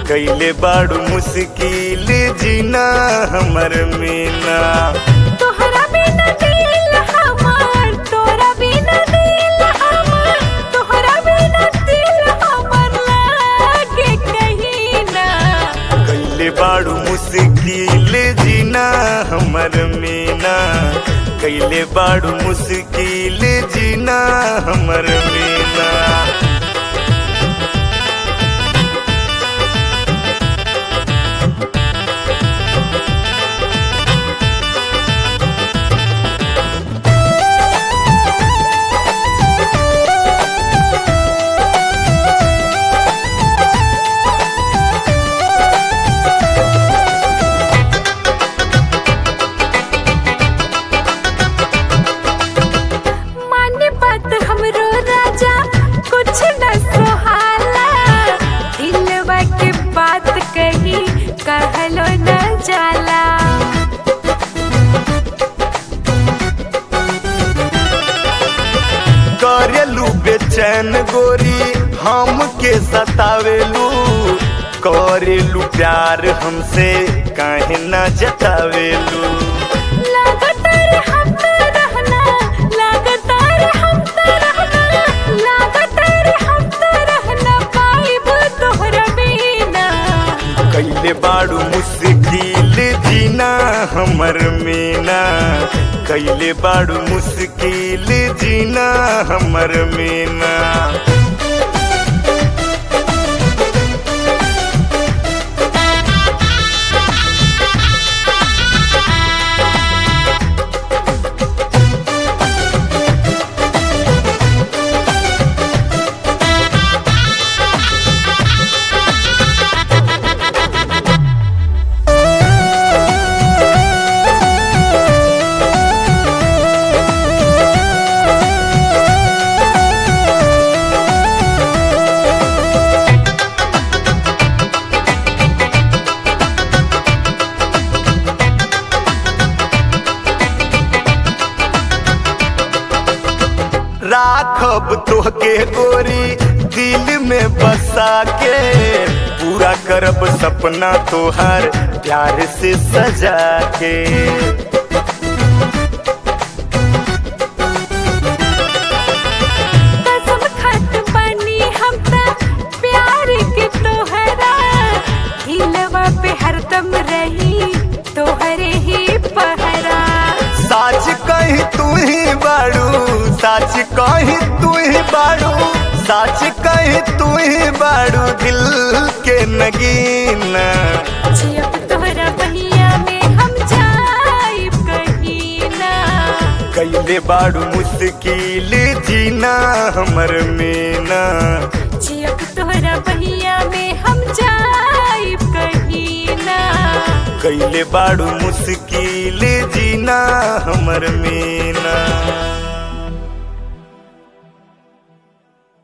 कैले बाड़ू मुश्किल जीना हमर मीना तोहरा बिना दिल हमार तोरा बिना दिल हमार तोहरा बिना दिल हमार लागे कहीं ना कैले बाड़ू मुश्किल जीना हमर मीना कैले बाड़ू मुश्किल जीना हमर मीना माने बात हमरो राजा कुछ न सुहाला दिलवा के बात कही कहलो न जाला करेलू बेचैन गोरी हमके सतावेलू करेलू प्यार हमसे काहे न जतावेलू लगातार हम तो रहना लगातार हम तो रहना लगातार हम तो रहना पाइब तोहरा बिना कैले बाड़ू मुश्किल जीना हमर मीना कैले बाड़ू मुश्किल जीना हमर मीना राखब तोहके गोरी दिल में बसा के पूरा करब सपना तोहार प्यार से सजा के कसम खत बनी हम त प्यार के तोहरा दिलवा पे हरदम रही तोहरे ही पहरा साच कही तू ही बाड़ू साच कही तू ही बाड़ू साच कही तू ही बाड़ू दिल के नगीना जियब तोहरा बहिया में हम जाइब कहीं ना कैले बाड़ू मुश्किल जीना हमर मीना जियब तोहरा बहिया में हम जाइब कहीं ना कैले बाड़ू मुश्किल जीना हमर मीना